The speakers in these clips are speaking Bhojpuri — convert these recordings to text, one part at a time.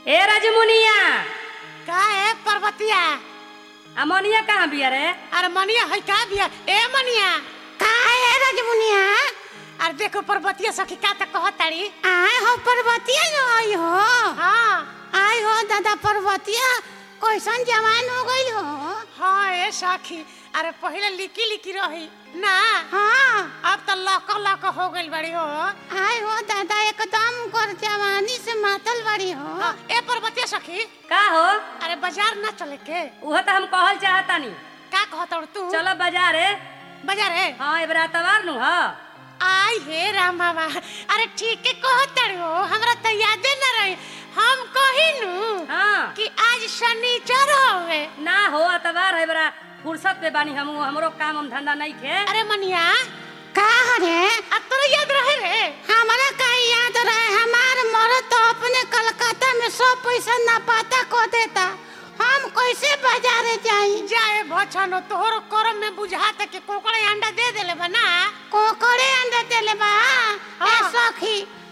ए राजमुनिया का है पर्वतिया अमोनिया कहाँ बिया रे अरे मनिया है का बिया ए मनिया का है रजमुनिया अरे देखो पर्वतिया सखी का त कहताड़ी आए हो पर्वतिया जो आई हो हाँ आई हो दादा पर्वतिया कैसन जवान हो गई हो हाँ ए सखी अरे पहले लिकी लिकी रही ना हाँ अब तो लक लक हो गइल बड़ी हो आई हो दादा एकदम कर जवानी से मातल बड़ी हो हाँ, ए पर्वतिया सखी का हो अरे बाजार ना चले के उहो तो हम कहल चाहतानी का कहत तू चलो बाजार रे बाजार है हाँ एबरा तवार नु ह आई हे राम बाबा अरे ठीक है कहत हो हमरा तो यादे न रही हम कहिनु हाँ कि आज शनिचर होवे ना हो तवार है बरा फुर्सत पे बानी हम हमरो काम हम धंधा नहीं खे अरे मनिया का रे अब तोरा याद रहे रे हमारा का याद रहे हमार मरद तो अपने कलकत्ता में सब पैसा ना पाता को देता हम कैसे बाजारे जाई जाए भछनो तोहर करम में बुझाता कि कोकड़े अंडा दे देले बना कोकड़े अंडा देले बा ए हाँ। सखी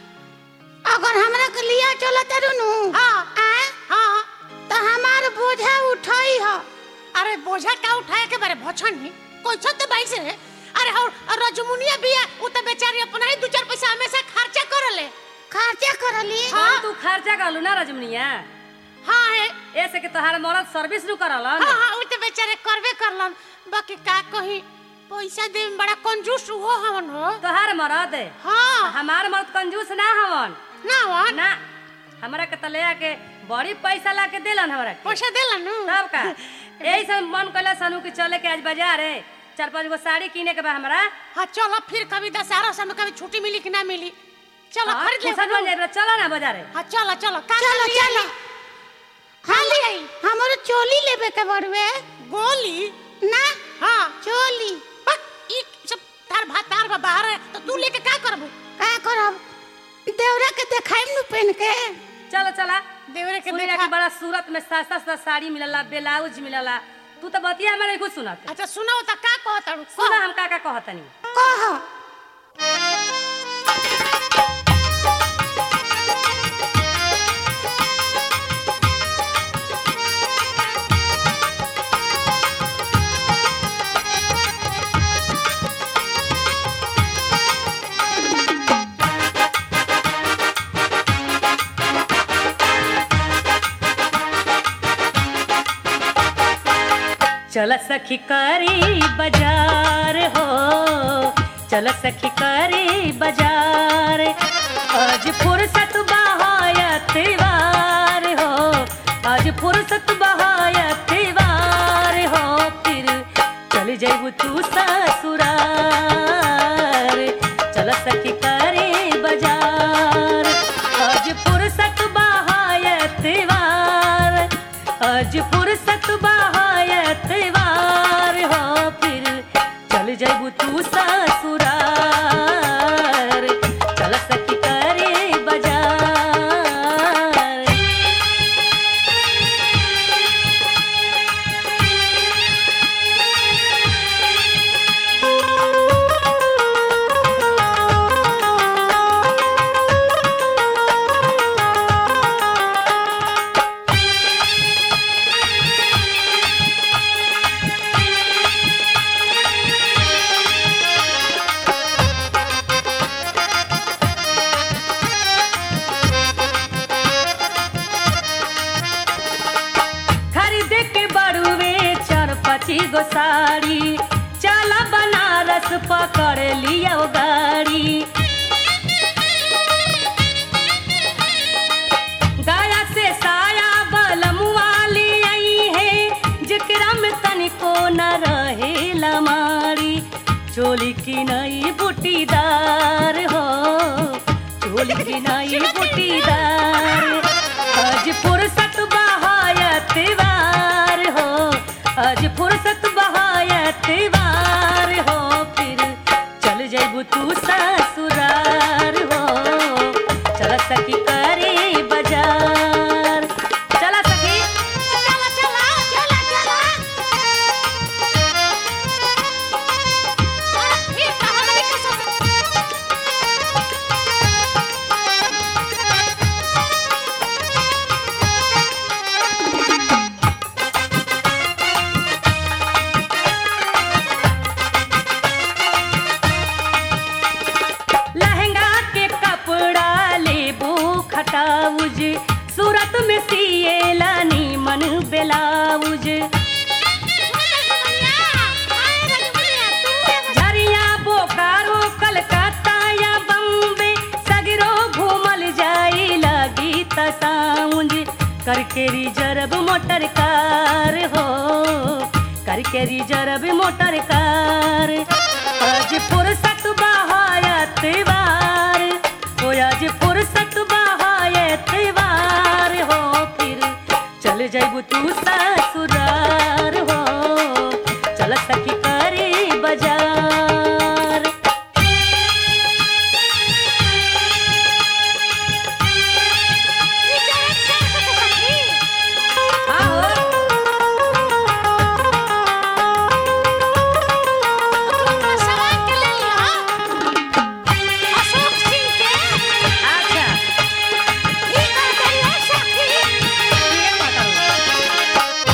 अगर हमरा के लिया चलत रुनु हाँ। आए हाँ तो हमार बोझा उठाई हो अरे बोझा का उठाए के बारे भछनी कोई छत बाइक से रे अरे और और रजमुनिया बिया उ त बेचारी अपना ही दू चार पैसा हमेशा खर्चा करले खर्चा करली हाँ तू खर्चा करलू ना राजमुनिया हाँ है ऐसे कि तोहार मरद सर्विस नु करलन हाँ हाँ उ त बेचारे करबे करलन बाकी का कही पैसा दे में बड़ा कंजूस हो हमन हो तोहार मरद हाँ हमार मरद कंजूस ना हवन ना वन ना हमरा के तले के बड़ी पैसा ला के देलन हमरा के पैसा देलन नु तब का यही सब मन कैला सनु कि चले के आज बाजार है चार पांच गो साड़ी किने के बा हमरा हाँ चलो फिर कभी दशहरा समय कभी छुट्टी मिली कि ना मिली चलो हाँ, खरीद ले फुर्सत बन जाए चलो ना बाजार हाँ चलो चलो का चलो लिया चलो ली? हाँ ले आई हमरो चोली लेबे के बड़वे गोली ना हाँ चोली बस ई सब तार भात तार बा बाहर है तो तू लेके का करबू का करब देवरा के देखाइम नु पेन के चलो चला देवरे के सुनिया देखा कि बड़ा सूरत में सस्ता सस्ता साड़ी मिलला ब्लाउज मिलला तू तो बतिया हमारे कुछ सुनत अच्छा सुनाओ तो का कहत हूँ सुना हम का का कहतनी कह चल सखी करी बाजार हो चल सखी करी बाजार आज फुर्सत बहायत वार हो आज फुर्सत बहायत वार हो फिर चल जैबू तू ससुरार चल सखी करी बाजार आज फुर्सत बहायत वार आज फुर्सत बहायत वार हो फिर चल जैबू तू ससुरार चल सखी करे बाजार खरीद के बड़ुए चार पची गो साड़ी चला बनारस पकड़ लिया गाड़ी गया से साया बलमुआ ले आई है जेकरा में तनिको न रहे लमारी चोली की नई बुटीदार हो चोली की नई बुटीदार आज फुर्सत बहायत वार हो आज फुर्सत बहायत वार हो फिर चल जैबू तू ससुरार हो चल सखी करे बाजार चला सखी चला चला चला चला फिर कहाँ लगे के ससुर करके रिजर्व मोटर कार हो करके रिजर्व मोटर कार आज फुर्सत बहायत वार हो आज फुर्सत बहायत वार हो फिर चल जाइबू तू ससुरार हो चल सखी करे बाजार ई जरा क्या के सखी आहो तू सवाल के ले लिया अशोक सिंह के अच्छा ई कर देलिया सखी ये बताओ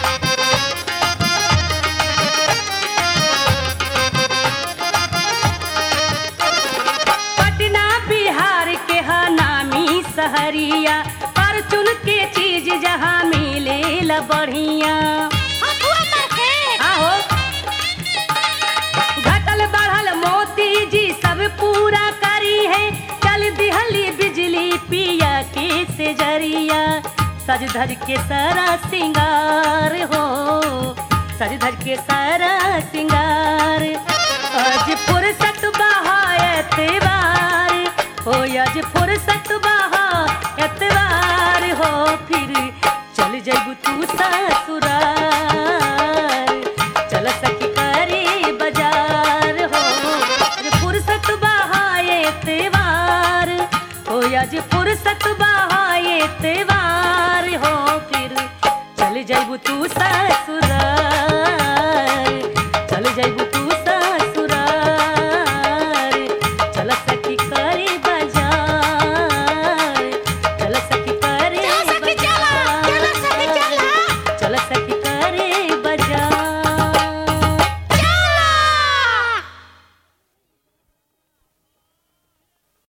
पटना बिहार के हा नामी सहरिया पर चुन के चीज जहाँ मिले ला बढ़िया हथुआ मार के आहो घटल बढ़ल मोती जी सब पूरा करी है चल दिहली बिजली पिया के से जरिया सज धज के सारा सिंगार हो सज धज के सारा सिंगार आज फुर्सत बहायत वार हो आज फुर्सत बहायत वार हो फिर चल जइबू तू ससुरार चल सखी करे बाजार हो आज फुर्सत बहायत वार हो आज फुर्सत बहायत वार हो फिर चल जइबू तू ससुरार